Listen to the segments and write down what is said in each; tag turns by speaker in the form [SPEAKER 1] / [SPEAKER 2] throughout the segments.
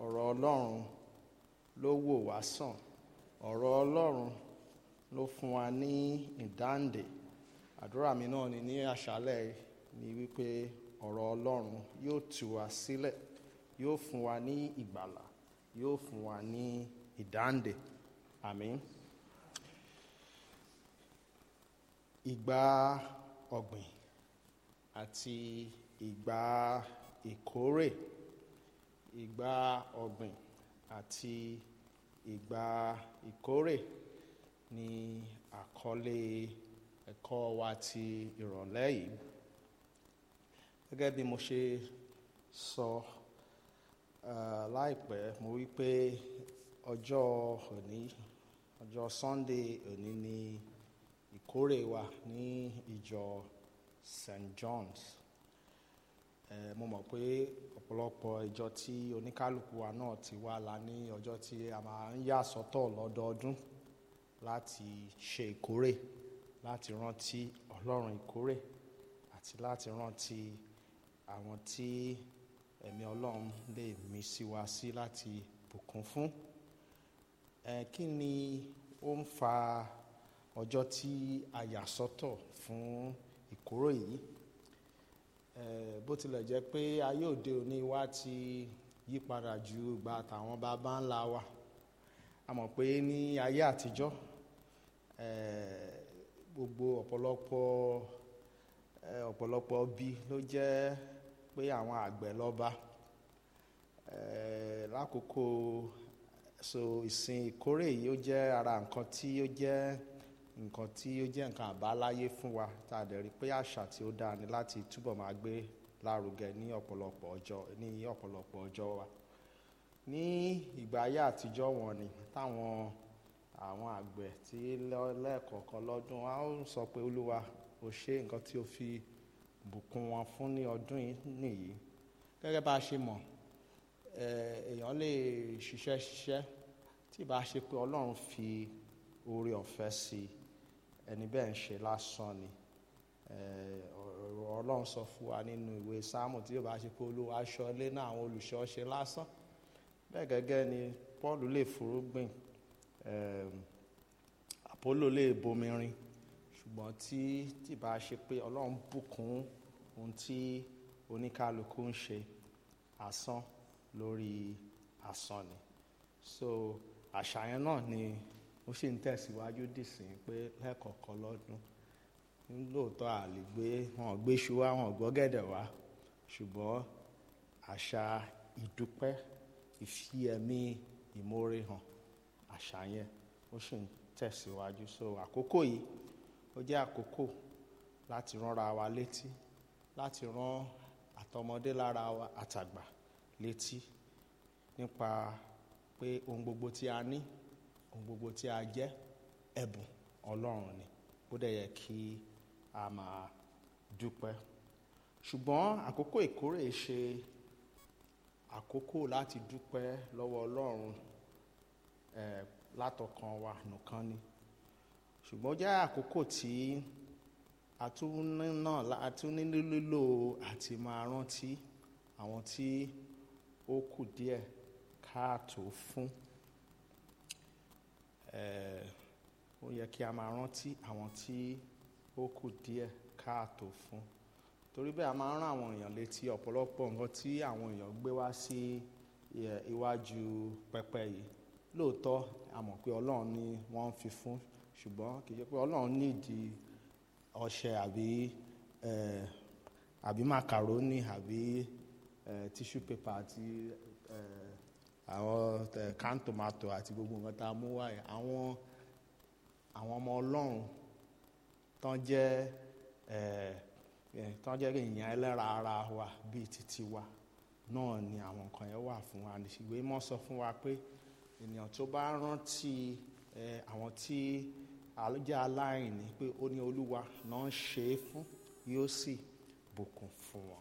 [SPEAKER 1] ọ̀rọ̀ ọlọ́run ló wò wá sàn ọ̀rọ̀ ọlọ́run ló fún wa ní ìdáǹdè àdúrà mi náà ni ní àṣálẹ̀ ni wípé ọ̀rọ̀ ọlọ́run yóò tú wa sílẹ̀ yóò fún wa ní ìgbàlà yóò fún wa ní ìdáǹdè àmín. ìgbà ọ̀gbìn àti ìgbà ìkórè ìgbà ọ̀gbìn àti ìgbà ìkórè ni àkọlé ẹ̀kọ́ wa ti ìrọ̀lẹ́ yìí gẹ́gẹ́ bí mo ṣe sọ uh, láìpẹ́ mo wí pé ọjọ́ òní ọjọ́ Sunday òní ni ìkórè wa ní ìjọ St. John's eh, mo mọ̀ pé ọ̀pọ̀lọpọ̀ ìjọ tí oníkálukú wa náà ti wá la ní ọjọ́ tí a máa ń yà sọ́tọ̀ lọ́dọọdún láti ṣe ìkórè láti rántí Ọlọ́run ìkórè àti láti rántí àwọn tí ẹ̀mí Ọlọ́run lè mí sí wa sí láti bùkún fún ẹ kí ni ó ń fa ọjọ́ tí a yà sọ́tọ̀ fún ìkórè yìí ẹ bó tilẹ̀ jẹ́ pé ayé òde òní wa ti yí padà ju ìgbà tàwọn bàbá ńlá wa a mọ̀ pé ní ayé àtijọ́ ẹ gbogbo ọ̀pọ̀lọpọ̀ ẹ ọ̀pọ̀lọpọ̀ bí ló jẹ́ pé àwọn àgbẹ̀ lọ́ba ẹ lákòókò so ìsìn ìkórè yìí ó jẹ́ ara nǹkan tí ó jẹ́ nǹkan tí ó jẹ́ nǹkan àbáláyé fún wa tá a dẹ̀ rí pé àṣà tí ó dáa ni láti túbọ̀ máa gbé lárugẹ ní ọ̀pọ̀lọpọ̀ ọjọ́ ní ọ̀pọ̀lọpọ̀ ọjọ́ wa ní ìgbà ayé àtijọ́ wọn ni táwọn àwọn àgbẹ̀ tí lẹ́ẹ̀kọ̀ọ̀kan lọ́dún a ó sọ pé olúwa ò ṣe nǹkan tí ó fi bùkún wọn fún ní ọdún yìí nìyí gẹ́gẹ́ bá a ṣe mọ̀ èèyàn lè ṣiṣẹ́ ṣiṣẹ́ tí ìbá ṣe pé ọlọ́run fi oore ọ̀fẹ́ sí i ẹni bẹ́ẹ̀ ń ṣe lásán ni ọlọ́run sọ fún wa nínú ìwé sáàmù tí yóò bá ṣe pé olúwa aṣọ ilé náà àwọn olùṣọ́ ṣe lásán bẹ́ẹ̀ gẹ́gẹ́ ni Paul lè fúrúgbìn Apollo lè bomirin ṣùgbọ́n tí tí bá ṣe pé ọlọ́run bùkún ohun tí oníkálukú ń ṣe asán lórí asán ni so àṣàyàn náà ni ó sì ń tẹ̀síwájú dìsín pé lẹ́ẹ̀kọ̀ọ̀kan lọ́dún lóòótọ́ àlè gbé wọn gbé ṣu wá wọn gbọ́ gẹ̀dẹ̀ wá ṣùgbọ́n àṣà ìdúpẹ́ ìfi ẹ̀mí ìmoore hàn àṣà yẹn ó sì ń tẹ̀síwájú so àkókò yìí ó jẹ́ àkókò láti ránra wa létí láti rán àtọmọdé lára wa àtàgbà létí nípa pé ohun gbogbo tí a ní ohun gbogbo tí a jẹ́ ẹ̀bùn Ọlọ́run ni ó dẹ̀ yẹ kí a máa dúpẹ́ ṣùgbọ́n àkókò ìkórè ṣe àkókò láti dúpẹ́ lọ́wọ́ Ọlọ́run ẹ̀ látọkàn wa nìkan ni ṣùgbọ́n ó jẹ́ àkókò tí a tún náà a tún ní lílò àti máa rántí àwọn tí ó kù díẹ̀ káàtó fún ó yẹ kí a máa rántí àwọn tí ó kù díẹ̀ káàtó fún torí bẹ́ẹ̀ a máa ń rán àwọn èèyàn létí ọ̀pọ̀lọpọ̀ nǹkan tí àwọn èèyàn gbé wá sí iwájú pẹpẹ yìí lóòótọ́ a mọ̀ pé Ọlọ́run ni wọ́n ń fi fún ṣùgbọ́n kì í ṣe pé Ọlọ́run nídìí ọṣẹ àbí àbí macaroni àbí tissue paper àti àwọn can tomato àti gbogbo nǹkan tá a mú wáyé àwọn àwọn ọmọ Ọlọ́run tán jẹ́ tán jẹ́ èèyàn ẹlẹ́ra ara wa bíi títí wa náà ni àwọn nǹkan yẹn wà fún wa ìwé mọ́ sọ fún wa pé ènìyàn tó bá rántí àwọn tí jẹ́ aláìní pé ó ní Olúwa náà ń ṣe é fún yóò sì bùkún fún wọn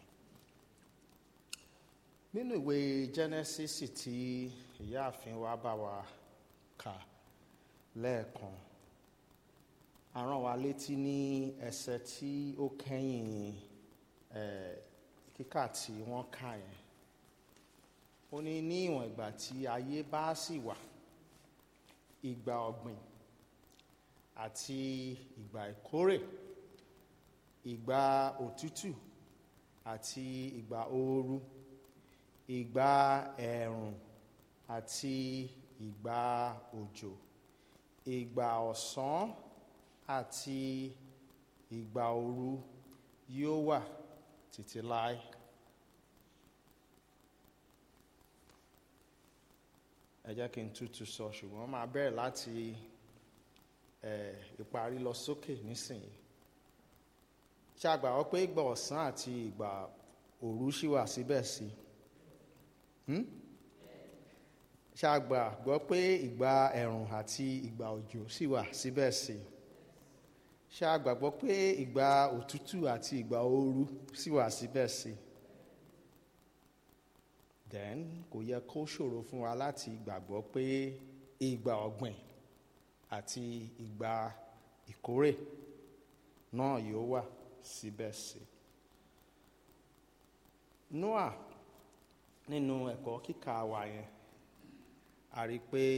[SPEAKER 1] nínú ìwé Genesis tí ìyáàfin wa bá wa kà lẹ́ẹ̀kan a rán wa létí ní ẹsẹ̀ tí ó kẹ́yìn ẹ̀ kíkà tí wọ́n kà yẹn ó ní ní ìwọ̀n ìgbà tí ayé bá sì wà ìgbà ọ̀gbìn àti ìgbà ìkórè ìgbà òtútù àti ìgbà ooru ìgbà ẹ̀ẹ̀rùn àti ìgbà òjò ìgbà ọ̀sán àti ìgbà ooru yóò wà títí láé. ẹ jẹ́ kí n tútù sọ ṣùgbọ́n máa bẹ̀rẹ̀ láti ẹ̀ ìparí lọ sókè nísìnyí ṣé a gbàgbọ́ pé ìgbà ọ̀sán àti ìgbà òru ṣì wà síbẹ̀ sí Hmm? ṣé a gbàgbọ́ pé ìgbà ẹ̀rùn àti ìgbà òjò ṣì wà síbẹ̀ sí ṣé a gbàgbọ́ pé ìgbà òtútù àti ìgbà ooru ṣì wà síbẹ̀ sí then kò yẹ kó ṣòro fún wa láti gbàgbọ́ pé ìgbà ọ̀gbìn àti ìgbà ìkórè náà yóò wà síbẹ̀ sí. Noah nínú ẹ̀kọ́ kíkà wa yẹn a rí i pé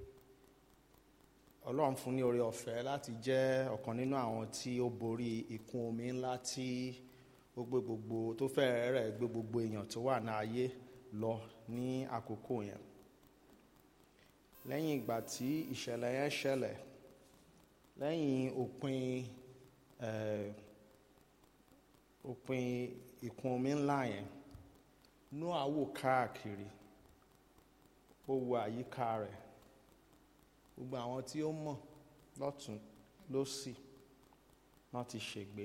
[SPEAKER 1] Ọlọ́run fún ní oore ọ̀fẹ́ láti jẹ́ ọ̀kan nínú àwọn tí ó borí ìkún omi ńlá tí ó gbé gbogbo tó fẹ́rẹ̀ rẹ̀ gbé gbogbo èèyàn tó wà ní ayé lọ ní àkókò yẹn lẹ́yìn ìgbà tí ìṣẹ̀lẹ̀ yẹn ṣẹlẹ̀ lẹ́yìn òpin eh, òpin ìkún omi ńlá yẹn Nóà wò káàkiri ó wo àyíká rẹ̀ gbogbo àwọn tí ó mọ̀ lọ́tún lósì náà ti ṣègbé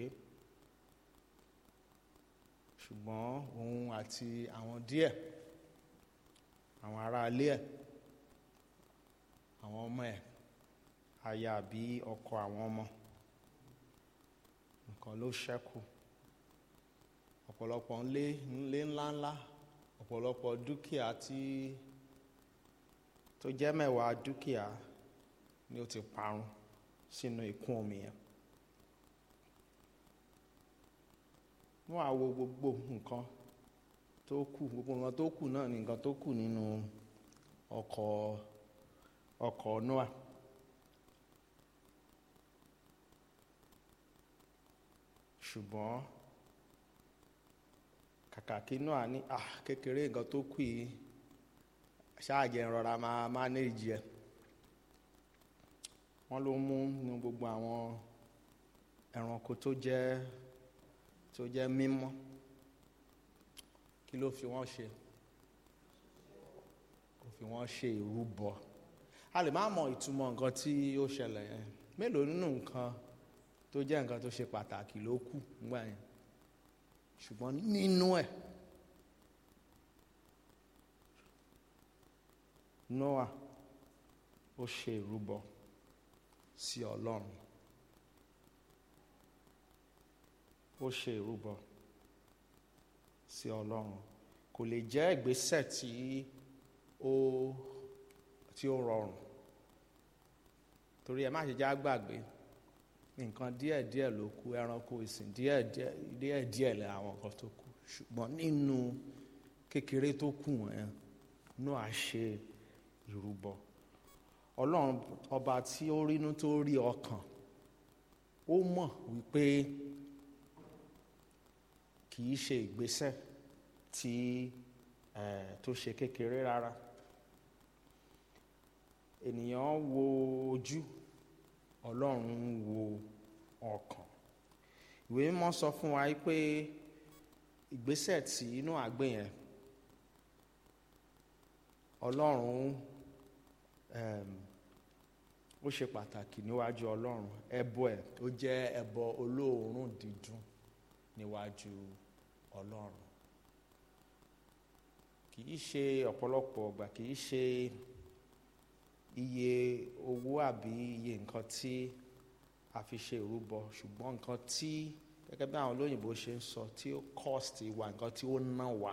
[SPEAKER 1] ṣùgbọ́n òun àti àwọn díẹ̀ àwọn aráalé ẹ̀ àwọn ọmọ ẹ̀ aya àbí ọkọ àwọn ọmọ nǹkan ló ṣẹ́kù ọ̀pọ̀lọpọ̀ ńlé ńlé ńláńlá ọ̀pọ̀lọpọ̀ dúkìá tí tó jẹ́ mẹ́wàá dúkìá ni ó ti parun sínú ìkún omi yẹn wọ́n á wo gbogbo nǹkan tó kù gbogbo nǹkan tó kù náà ni nǹkan tó kù nínú ọkọ̀ ọkọ̀ Noah ṣùgbọ́n kàkà kí Noah ní ah kékeré nǹkan tó kù yìí ṣáàjẹ ìrora máa mánéèjì ẹ wọ́n ló mú nínú gbogbo àwọn ẹranko tó jẹ́ tó jẹ́ mímọ́ kí ló fi wọ́n ṣe kò fi wọ́n ṣe ìrúbọ a lè má mọ ìtumọ̀ nǹkan tí ó ṣẹlẹ̀ yẹn mélòó nínú nǹkan tó jẹ́ nǹkan tó ṣe pàtàkì ló kù nígbà yẹn ṣùgbọ́n nínú ẹ̀ Noah ó ṣe ìrúbọ sí Ọlọ́run ó ṣe ìrúbọ sí Ọlọ́run kò lè jẹ́ ìgbésẹ̀ tí ó tí ó rọrùn torí ẹ má ṣe já gbàgbé nǹkan díẹ̀ díẹ̀ ló kù ẹranko ìsìn díẹ̀ díẹ̀ díẹ̀ díẹ̀ lẹ àwọn nǹkan tó kù ṣùgbọ́n nínú kékeré tó kù wọ̀nyẹn Nóà ṣe ìrúbọ Ọlọ́run ọba tí ó rínú tó rí ọkàn ó mọ̀ wípé kì í ṣe ìgbésẹ̀ tí eh, tó ṣe kékeré rárá ènìyàn wo ojú Ọlọ́run wo ọkàn ìwé mímọ́ sọ fún wa pé ìgbésẹ̀ tí inú àgbẹ̀ yẹn Ọlọ́run um, ó ṣe pàtàkì níwájú Ọlọ́run ẹbọ ẹ̀ ó jẹ́ ẹbọ olóòórùn dídùn níwájú Ọlọ́run kì í ṣe ọ̀pọ̀lọpọ̀ ọgbà kì í ṣe iye owó àbí iye nǹkan tí a fi ṣe ìrúbọ ṣùgbọ́n nǹkan tí gẹ́gẹ́ bí àwọn olóyìnbó ṣe ń sọ tí ó cost wa nǹkan tí ó ná wa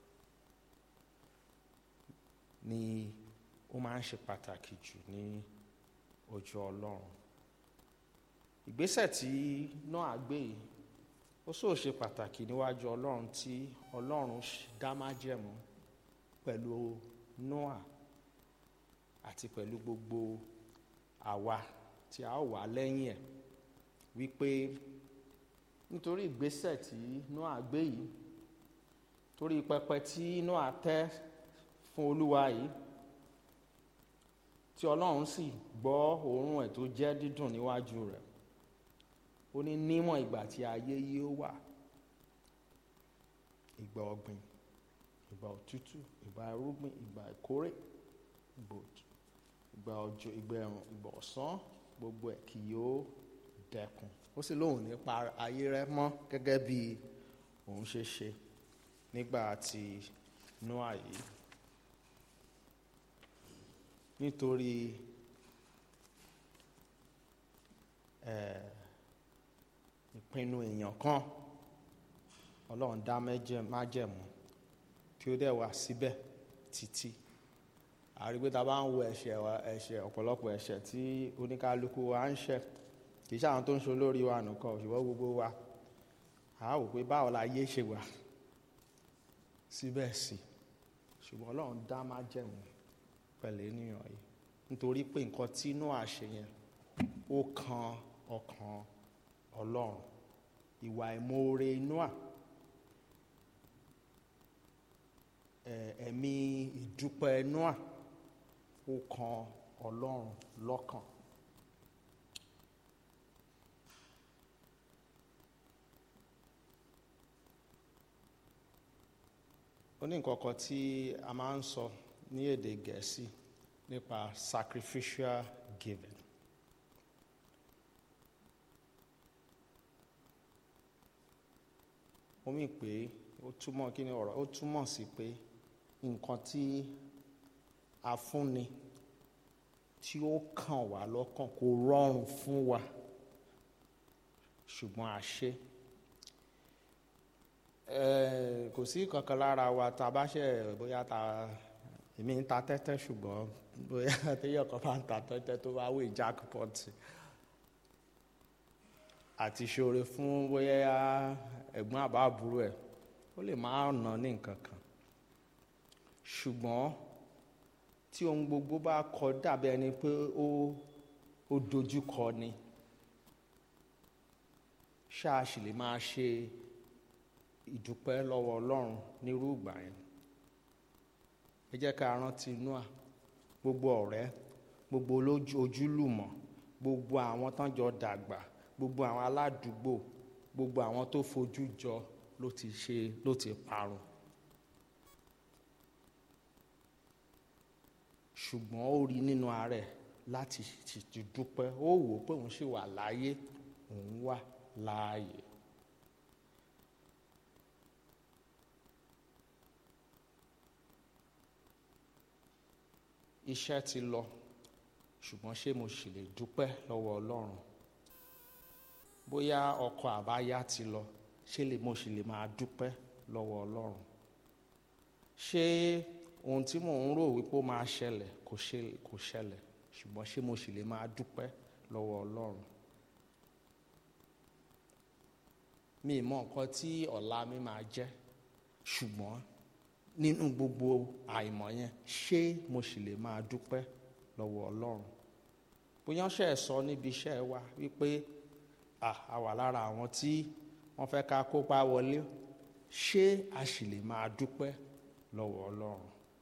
[SPEAKER 1] ni ó máa ń ṣe pàtàkì jù ní ojú Ọlọ́run ìgbésẹ̀ tí Nóà gbé yìí ó sọ ṣe pàtàkì níwájú Ọlọ́run tí Ọlọ́run dá májẹ̀mú ó pẹ̀lú Noah àti pẹ̀lú gbogbo àwa tí a ó wà lẹ́yìn ẹ̀ wípé nítorí ìgbésẹ̀ tí Noah gbé yìí torí pẹpẹ tí Noah tẹ́ fún Olúwa yìí tí Ọlọ́run sì gbọ́ òórùn ẹ̀ tó jẹ́ dídùn níwájú rẹ̀ ó ní níwọ̀n ìgbà tí ayé yóò wà ìgbà ọ̀gbìn ìgbà òtútù ìgbà irúgbìn ìgbà ìkórè ìgbà òjò ìgbà ẹ̀rùn ìgbà ọ̀sán gbogbo ẹ̀ kì yóò dẹkùn ó sì lóun nípa ayé rẹ̀ mọ́ gẹ́gẹ́ bí òun ṣe ṣe nígbà tí Nóà yìí nítorí ìpinnu èèyàn kan Ọlọ́run dá májẹ̀mú tí ó dẹ̀ wà síbẹ̀ títí àrígbé tá a bá ń wo ẹ̀ṣẹ̀ ẹ̀ṣẹ̀ ọ̀pọ̀lọpọ̀ ẹ̀ṣẹ̀ tí oníkálukú wa ń ṣẹ̀ kì í ṣàwọn tó ń ṣe olórí wa nìkan ṣùgbọ́n gbogbo wa a wò pé báwo la yé ṣe wà síbẹ̀ sí ṣùgbọ́n Ọlọ́run dá májẹ̀mú pẹ̀lú ènìyàn yìí nítorí pé nǹkan tí Nóà ṣe yẹn ó kan ọkàn Ọlọ́run ìwà ìmoore Nóà ẹ̀mí ìdúpẹ́ Nóà ó kan Ọlọ́run lọ́kàn. ó ní nǹkan kan tí a máa ń sọ ní èdè Gẹ̀ẹ́sì nípa sacrificial giving. ó mì pé ó túmọ̀ kí ni ọ̀rọ̀ ó túmọ̀ sí pé nǹkan tí a fúnni tí ó kàn wá lọ́kàn kò rọrùn fún wa ṣùgbọ́n a ṣe kò sí kankan lára wa tá a bá ṣe bóyá ta èmi ń ta tẹ́tẹ́ ṣùgbọ́n bóyá téèyàn kan bá ń ta tẹ́tẹ́ tó bá wé jackpot àti ṣoore fún bóyá ẹ̀gbọ́n àbá àbúrò ẹ̀ ó lè má ná ní nǹkan kan ṣùgbọ́n tí ohun gbogbo bá kọ dàbí ẹni pé ó ó dojú kọ ni ṣáà sì lè máa ṣe ìdúpẹ́ lọ́wọ́ Ọlọ́run nírú ìgbà yẹn ẹ jẹ́ ká rántí Nóà gbogbo ọ̀rẹ́ gbogbo ojúlùmọ̀ gbogbo àwọn tán jọ dàgbà gbogbo àwọn aládùúgbò gbogbo àwọn tó fojú jọ ló ti ṣe ló ti parun ṣùgbọ́n ó rí nínú àárẹ̀ láti ti dúpẹ́ ó wò ó pé òun ṣì wà láàyè òun wà láàyè. iṣẹ́ ti lọ ṣùgbọ́n ṣé mo sì lè dúpẹ́ lọ́wọ́ Ọlọ́run bóyá ọkọ̀ àbáyá ti lọ ṣé lè mo sì lè máa dúpẹ́ lọ́wọ́ Ọlọ́run ṣé ohun tí mò ń rò wípé ó máa ṣẹlẹ̀ kò ṣe kò ṣẹlẹ̀ ṣùgbọ́n ṣé mo sì lè máa dúpẹ́ lọ́wọ́ Ọlọ́run mi ì mọ nǹkan tí ọ̀la mi máa jẹ́ ṣùgbọ́n nínú gbogbo àìmọ̀ yẹn ṣé mo sì lè máa dúpẹ́ lọ́wọ́ Ọlọ́run bóyá ṣe é sọ níbi iṣẹ́ wa wípé a wà lára àwọn tí wọ́n fẹ́ ká kópa wọlé ṣé a sì lè máa dúpẹ́ lọ́wọ́ Ọlọ́run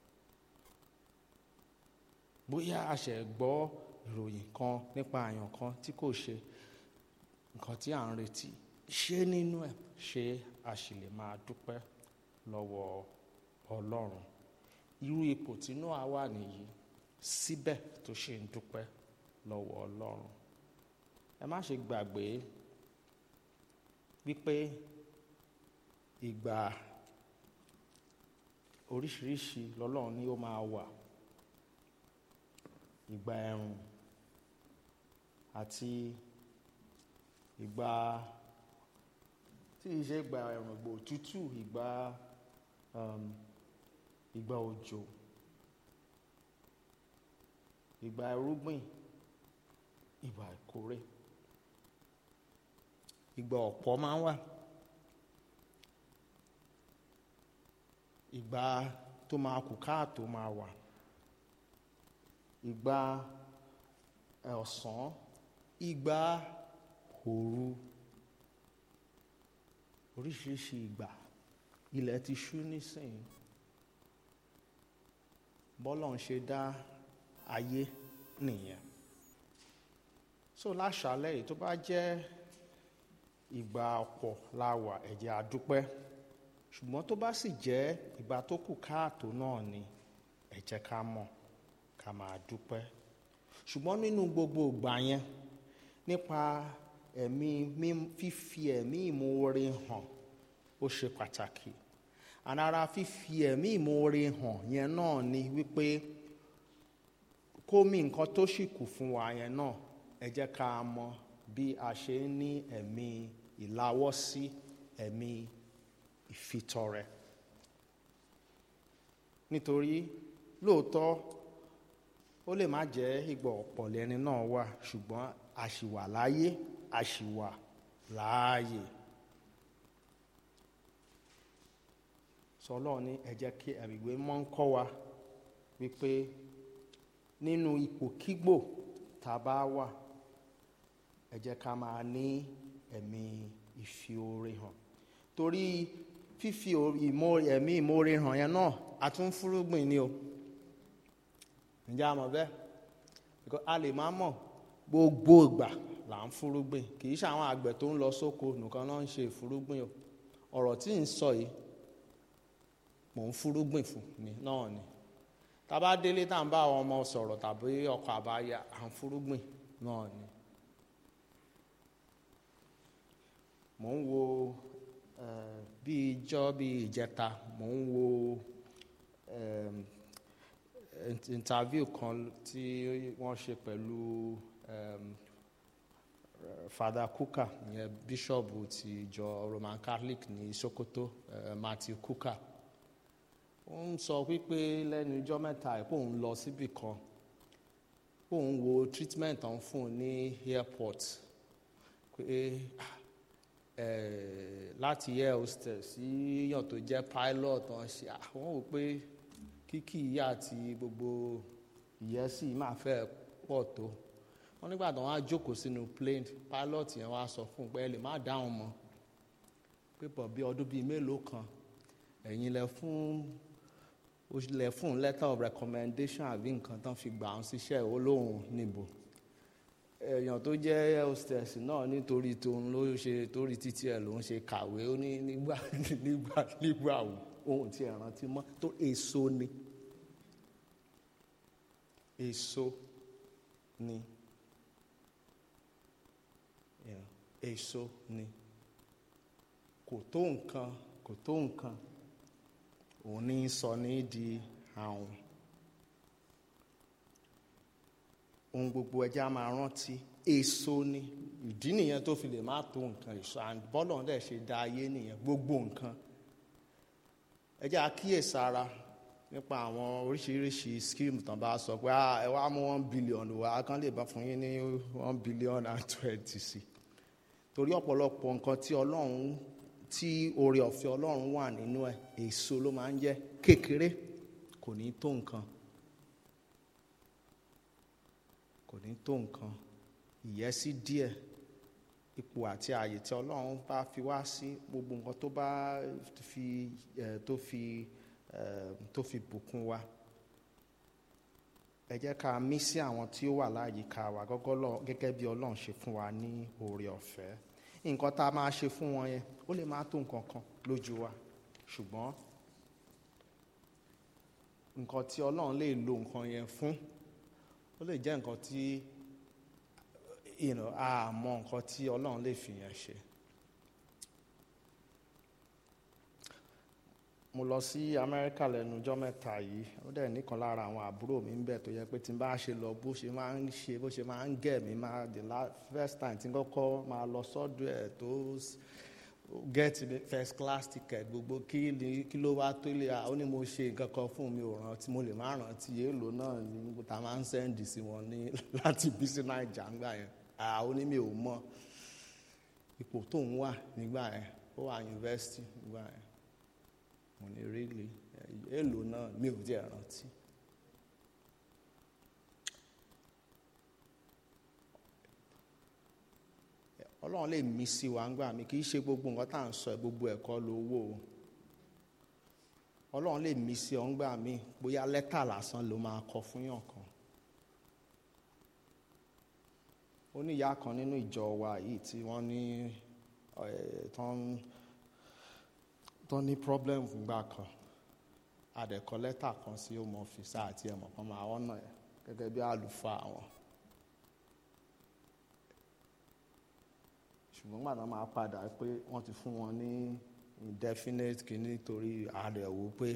[SPEAKER 1] bóyá a ṣe gbọ́ ìròyìn kan nípa àyàn kan tí kò ṣe nǹkan tí à ń retí ṣé nínú ẹ̀ ṣé a sì lè máa dúpẹ́ lọ́wọ́ Ọlọ́run irú ipò tí Nóà wà nìyí síbẹ̀ tó ṣe ń dúpẹ́ lọ́wọ́ Ọlọ́run ẹ má ṣe gbàgbé wípé ìgbà oríṣiríṣi lọ́lọ́run ni ó máa wà ìgbà ẹ̀rùn àti ìgbà tí ì ṣe ìgbà ẹ̀rùn ìgbà òtútù ìgbà um, ìgbà òjò ìgbà irúgbìn ìgbà ìkórè ìgbà ọ̀pọ̀ máa ń wà ìgbà tó máa kù káàtó máa wà ìgbà ọ̀sán ìgbà òru oríṣiríṣi ìgbà ilẹ̀ ti ṣú nísìnyí bọ́lọ̀ ń ṣe dá ayé nìyẹn so láṣálẹ́ yìí tó bá jẹ́ ìgbà ọ̀pọ̀ la wà ẹ jẹ́ a dúpẹ́ ṣùgbọ́n tó bá sì jẹ́ ìgbà tó kù káàtó náà ni ẹ jẹ́ ká mọ̀ ká máa dúpẹ́ ṣùgbọ́n nínú gbogbo ìgbà yẹn nípa ẹ̀mí fífi ẹ̀mí ìmoore hàn ó ṣe pàtàkì ànara fífi ẹ̀mí ìmoore hàn yẹn náà ni wípé kómi nǹkan tó sì kù fún wa yẹn náà ẹ jẹ́ ká mọ̀ bí a ṣe ń ní ẹ̀mí ìláwọ́sí ẹ̀mí ìfitọrẹ nítorí lóòótọ́ ó lè má jẹ́ ìgbà ọ̀pọ̀ lẹ́ni náà wà ṣùgbọ́n a ṣì wà láyé a ṣì wà láàyè sọlọ́ọ̀ ní ẹ jẹ́ kí ẹ̀mìgbé mọ́ ń kọ́ wa wípé nínú ipòkígbò tá a bá wà ẹ jẹ́ ká máa ní ẹ̀mí ìfi oore hàn torí fífi ẹ̀mí ìmoore hàn yẹn náà a tún fúrúgbìn ni o ǹjẹ́ a mọ̀ bẹ́ẹ̀ because a lè má mọ̀ gbogbo ìgbà là ń fúrúgbìn kì í ṣe àwọn àgbẹ̀ tó ń lọ sóko nìkan náà ń ṣe ìfúrúgbìn o ọ̀rọ̀ tí ń sọ yìí mò ń fúrúgbìn fún mi náà ni tá a bá délé tá à ń bá àwọn ọmọ sọ̀rọ̀ tàbí ọkọ̀ àbáyá à ń fúrúgbìn náà ni. mò ń wo bí ijọ́ bí ìjẹta mò ń wo interview kan tí wọ́n ṣe pẹ̀lú Father Kuka ìyẹn bíṣọ̀bù ti ìjọ Roman Catholic ní Sokoto Matthew Kuka ó ń sọ wípé lẹ́nu ijọ́ mẹ́ta ẹ̀ pé òun lọ síbì kan pé òun wo treatment ọ̀hún fún un ní airport pé láti air hostess sí yàn tó jẹ́ pilot ọ̀hún ṣe àwọn wò pé kíkì ìyá àti gbogbo ìyẹ́sì máa fẹ́ pọ̀ tó wọ́n nígbà tó wọ́n á jókòó sínú plane pilot yẹn wá sọ fún un pé ẹ lè má dáhùn mọ́ pé pọ̀ bí ọdún bíi mélòó kan ẹ̀yin lẹ fún ó lẹ fún letter of recommendation àbí nǹkan tán fi gbà ń ṣiṣẹ́ olóhùn níbo èèyàn tó jẹ́ hostess náà nítorí tóun ló ṣe torí títí ẹ̀ ló ń ṣe kàwé ó ní nígbà nígbà nígbà ohun tí ẹ̀ rántí mọ́ tó èso ni èso ni èso ni kò tó nǹkan kò tó nǹkan òun ní sọ ní di àwọn ohun gbogbo ẹjẹ a máa rántí èso ni ìdí nìyẹn tó fi lè má tó nǹkan èso and bọ́lọ̀ dẹ̀ ṣe dá ayé nìyẹn gbogbo nǹkan ẹjẹ àkíyèsára nípa àwọn oríṣiríṣi scheme tán bá sọ pé ẹ wá mú one billion wá kán lè bá fún yín ní one billion and twenty sí torí ọ̀pọ̀lọpọ̀ nǹkan tí ọlọ́run tí oore ọ̀fẹ́ ọlọ́run wà nínú ẹ̀ èso ló máa ń jẹ́ kékeré kò ní tó nǹkan kò ní tó nǹkan ìyẹ́sí díẹ̀ ipò àti ààyè tí ọlọ́run bá fi wá sí gbogbo nǹkan tó bá fi ẹ̀ tó fi ẹ̀ tó fi bùkún wa ẹ jẹ́ ká mí sí àwọn tí ó wà láyìíká wa gẹ́gẹ́ bí ọlọ́run ṣe fún wa ní oore ọ̀fẹ́ nǹkan tá a máa ṣe fún wọn yẹn ó lè má tó nǹkan kan lójú wa ṣùgbọ́n nǹkan tí ọlọ́run lè lo nǹkan yẹn fún ó lè jẹ́ nǹkan tí a mọ nǹkan tí ọlọ́run lè fi yẹn ṣe. mo lọ sí amẹ́ríkà lẹ́nu ọjọ́ mẹ́ta yìí ó dẹ̀ nìkan lára àwọn àbúrò mi ń bẹ̀ tó yẹ pé tí n bá ṣe lọ bó ṣe máa ń ṣe bó ṣe máa ń gẹ̀ mí máa the last first time tí n kọ́kọ́ máa lọ sọ́dọ̀ ẹ̀ tó get first class ticket gbogbo kí ni kí ló wá tó lè ó ní mo ṣe nǹkan kan fún mi ò rántí mo lè má rántí èèlò náà ní ta máa ń sẹ́ndì sí wọn ní láti bí sí naija ńgbà yẹn ó ní mi ò mọ ipò tó ń wà nígbà yẹn ó wà yunifásitì nígbà yẹn mo ní really èèlò náà mi ò tiẹ̀ rántí. ọlọ́run lè mí sí wa ńgbà mi kì í ṣe gbogbo nǹkan tá à ń sọ ẹ̀ gbogbo ẹ̀kọ́ lówó o ọlọ́run lè mí sí ọ ńgbà mi bóyá lẹ́tà lásán ló máa kọ fún yàn kan ó ní ìyá kan nínú ìjọ wa yìí tí wọ́n ní tán ní problem fúngbà kan àdẹ̀kọ lẹ́tà kan sí home office àti ẹ̀mọ̀ kan máa wọ́n náà gẹ́gẹ́ bí àlùfáà wọn. ṣùgbọ́n gbàdá máa padà pé wọ́n ti fún wọn ní indefinite kìíní torí àrẹ̀wò pé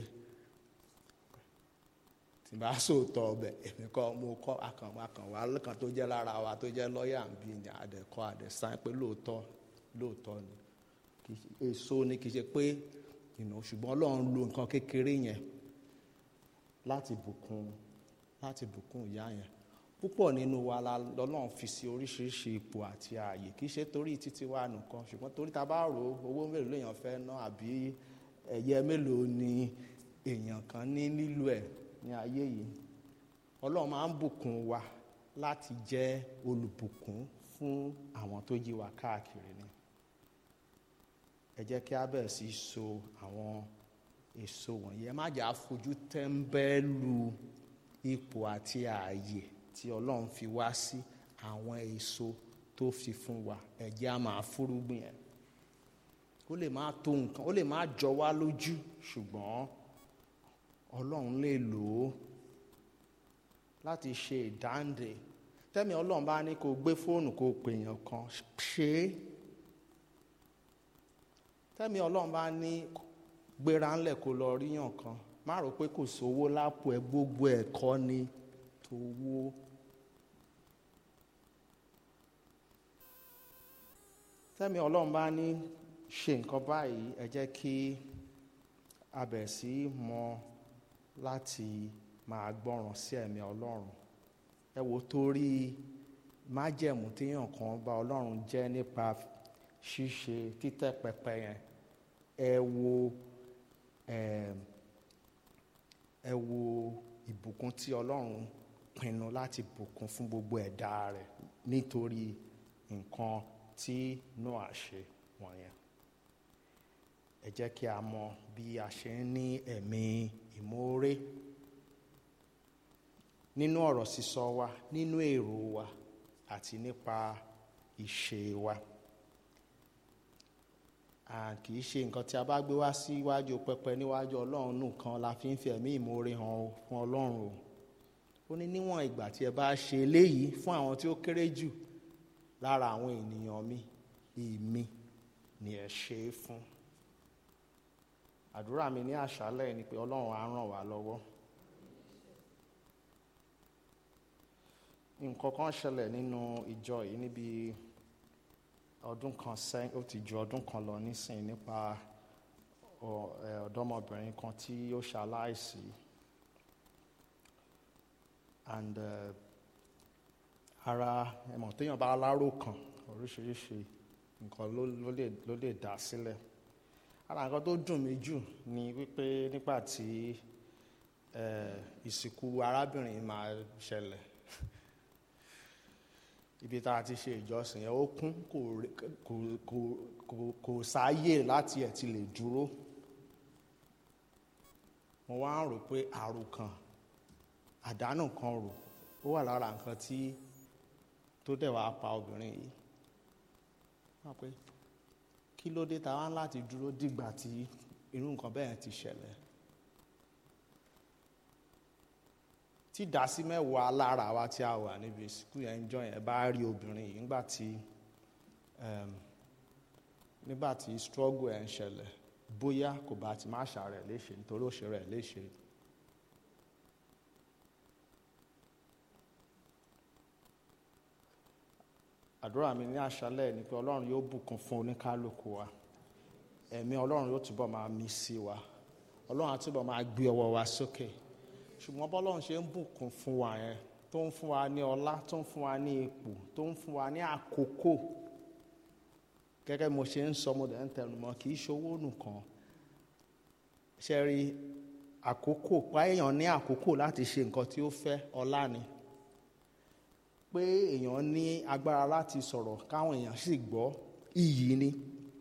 [SPEAKER 1] tí bá sòótọ́ ọbẹ̀ èmi kọ́ mo kọ́ akànwá akànwá lẹ́kàn tó jẹ́ lára wa tó jẹ́ lọ́ọ̀yà ń bí ní àdẹ̀kọ́ àdẹ̀sáìn pé lóòótọ́ lóòótọ́ ni èso ni kì í ṣe pé ìnà ṣùgbọ́n Ọlọ́run lo nǹkan kékeré yẹn láti bùkún láti bùkún ìyá yẹn púpọ̀ nínú wa la lọ́lọ́run fi sí oríṣiríṣi ipò àti ààyè kì í ṣe torí títí wa nìkan ṣùgbọ́n torí ta bá rò ó owó mélòó lèèyàn fẹ́ ná àbí ẹ̀yẹ mélòó ni èèyàn kan ní nílò ẹ̀ ní ayé yìí ọlọ́run máa ń bùkún wa láti jẹ́ olùbùkún fún àwọn tó yí wa káàkiri ni ẹ jẹ́ kí a bẹ̀rẹ̀ sí so àwọn èso wọ̀nyí ẹ má jà fojú tẹ́ńbẹ́lú ipò àti ààyè tí ọlọ́run fi wá sí àwọn èso tó fi fún wa ẹ jẹ́ a máa fúrúgbìn ẹ̀ ó lè má tó nǹkan ó lè má jọ wá lójú ṣùgbọ́n ọlọ́run lè lò ó láti ṣe ìdáǹdè tẹ́mi ọlọ́run bá ní kó gbé fóònù kó pèèyàn kan ṣe é tẹ́mi ọlọ́run bá ní gbéra ńlẹ̀ kó lọ ríyàn kan má rò pé kò sówó lápò ẹ gbogbo ẹ̀kọ́ ni tówó. tẹ́mi ọlọ́run bá ní ṣe nǹkan báyìí ẹ jẹ́ kí a bẹ̀rẹ̀ sí mọ láti máa gbọ́ràn sí ẹ̀mí ọlọ́run ẹ wo torí májẹ̀mú téèyàn kan bá ọlọ́run jẹ́ nípa ṣíṣe títẹ́ pẹpẹ yẹn ẹ wo ẹ wo ìbùkún tí ọlọ́run pinnu láti bùkún fún gbogbo ẹ̀dá rẹ̀ nítorí nǹkan tí Noah ṣe wọ̀nyẹn ẹ jẹ́ kí a mọ bí a ṣe ń ní ẹ̀mí ìmoore nínú ọ̀rọ̀ sísọ wa nínú èrò wa àti nípa ìṣe wa kì í ṣe nǹkan tí a bá gbé wá síwájú pẹpẹ níwájú ọlọ́run nìkan la fi ń fi ẹ̀mí ìmoore hàn fún ọlọ́run o ó ní níwọ̀n ìgbà tí ẹ bá ṣe eléyìí fún àwọn tí ó kéré jù lára àwọn ènìyàn mi èmi ni ẹ ṣe é fún àdúrà mi ní àṣálẹ́ ni pé ọlọ́run á ràn wá lọ́wọ́ nǹkan kan ṣẹlẹ̀ nínú ìjọ yìí níbi ọdún kan sẹ́yìn ó ti ju ọdún kan lọ nísìnyí nípa ọ̀dọ́mọbìnrin kan tí ó ṣaláìsí and uh, ara ẹ̀mọ̀ téèyàn bá aláró kan oríṣiríṣi nǹkan ló lè dá sílẹ̀ ara nǹkan tó dùn mí jù ni wípé nígbà tí ìsìnkú arábìnrin máa ṣẹlẹ̀ ibi tá a ti ṣe ìjọsìn yẹn ó kún kò sáàyè láti ẹ̀ ti lè dúró mo wá ń rò pé àròkàn àdánù kan rò ó wà lára nǹkan tí tó dẹ̀ wá pa obìnrin yìí wọ́n pé kí ló dé ta wá ń láti dúró dìgbà tí irú nǹkan bẹ́ẹ̀ ti ṣẹlẹ̀ tí ìdásí mẹ́wàá lára wa tí a wà níbi ìsìnkú yẹn ń jọ yẹn bá rí obìnrin yìí nígbà tí nígbà tí struggle ẹ̀ ń ṣẹlẹ̀ bóyá kò bá ti má ṣàrẹ̀ léṣe nítorí ó ṣe rẹ̀ léṣe. àdúrà mi ní àṣálẹ̀ ni pé ọlọ́run yóò bùkún fún oníkálukú wa ẹ̀mí ọlọ́run yóò túbọ̀ máa mí sí wa ọlọ́run á túbọ̀ máa gbé ọwọ́ wa sókè ṣùgbọ́n bọ́lọ́run ṣe ń bùkún fún wa yẹn tó ń fún wa ní ọlá tó ń fún wa ní ipò tó ń fún wa ní àkókò gẹ́gẹ́ mo ṣe ń sọ mo dẹ̀ ń tẹnu mọ́ kì í ṣowó nìkan ṣe rí àkókò pa èèyàn ní àkókò láti ṣe nǹkan tí ó fẹ́ ọlá ni pé èèyàn ní agbára láti sọ̀rọ̀ káwọn èèyàn sì gbọ́ iyì ni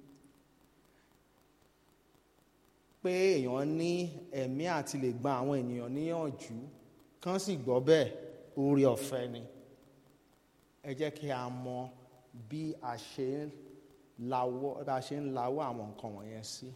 [SPEAKER 1] pé èèyàn ní ẹ̀mí àti lè gba àwọn ènìyàn níyànjú kán sì gbọ́ bẹ́ẹ̀ oore ọ̀fẹ́ ni ẹ jẹ́ kí a mọ bí a ṣe ń lawọ́ bí a ṣe ń lawọ́ àwọn nǹkan wọ̀nyẹn sí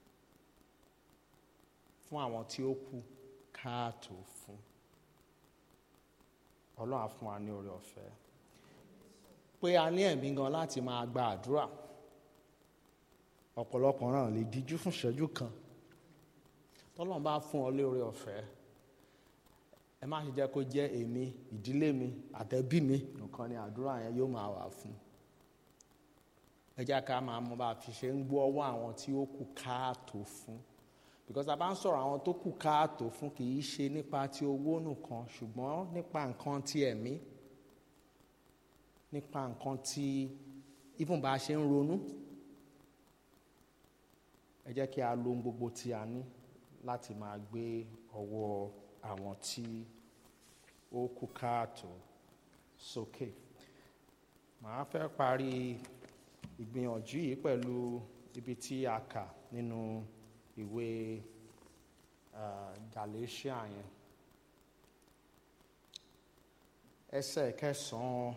[SPEAKER 1] fún àwọn tí ó kù káàtó fún ọlọ́run á fún wa ní oore ọ̀fẹ́ pé a ní ẹ̀mí gan láti máa gba àdúrà ọ̀pọ̀lọpọ̀ náà lè díjú fún ìṣẹ́jú kan tọ́lọ́run bá fún ọ lóore ọ̀fẹ́ ẹ má ṣe jẹ́ kó jẹ́ èmi ìdílé mi àtẹ̀bí mi nìkan ni àdúrà yẹn yóò máa wà fún ẹ jẹ́ ká máa mọ bá a fi ṣe ń gbọ́ ọwọ́ àwọn tí ó kù káàtó fún because a bá ń sọ̀rọ̀ àwọn tó kù káàtó fún kì í ṣe nípa ti owó nìkan ṣùgbọ́n nípa nǹkan ti ẹ̀mí nípa nǹkan tí even bá a ṣe ń ronú ẹ jẹ́ kí a lo ohun gbogbo tí a ní láti máa gbé ọwọ́ àwọn tí ó kù káàtó sókè màá fẹ́ parí ìgbìyànjú yìí pẹ̀lú ibi tí a kà nínú ìwé uh, Galatia yẹn ẹsẹ̀ kẹsàn-án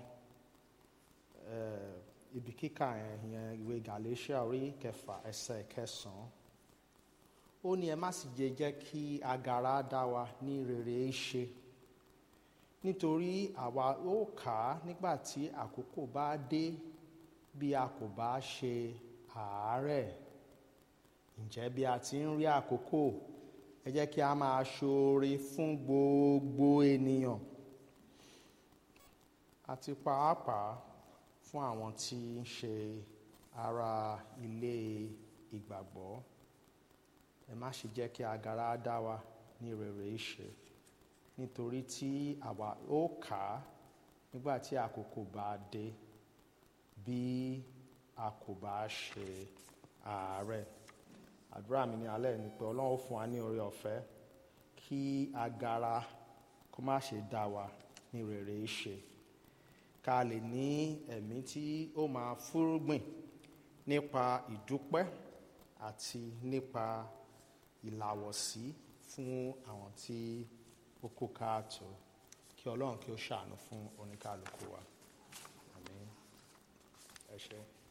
[SPEAKER 1] uh, ibi kíkà yẹn yẹn ìwé Galatia orí kẹfà ẹsẹ̀ kẹsàn-án ó ní ẹ má sì jẹ́ jẹ́ kí agara dá wa ní rere ṣe nítorí àwa ó kà á nígbà tí àkókò bá dé bí a kò bá ṣe àárẹ̀ ǹjẹ́ bí a ti ń rí àkókò ẹ jẹ́ kí a máa ṣoore fún gbogbo ènìyàn àti pàápàá fún àwọn tí ń ṣe ara ilé ìgbàgbọ́ ẹ má ṣe jẹ́ kí agara dá wa ní rere ṣe nítorí tí àwa ó kà á nígbà tí àkókò bá dé bí a kò bá ṣe àárẹ̀ àdúrà mi ní alẹ́ ni pé ọlọ́run fún wa ní oore ọ̀fẹ́ kí agara kó má ṣe dá wa ní rere ṣe ká lè ní ẹ̀mí tí ó máa fúrúgbìn nípa ìdúpẹ́ àti nípa ìlàwọ̀sí fún àwọn tí ó kó káàtó kí ọlọ́run kí ó ṣàánú fún oníkálukú wa àmín ẹ ṣé.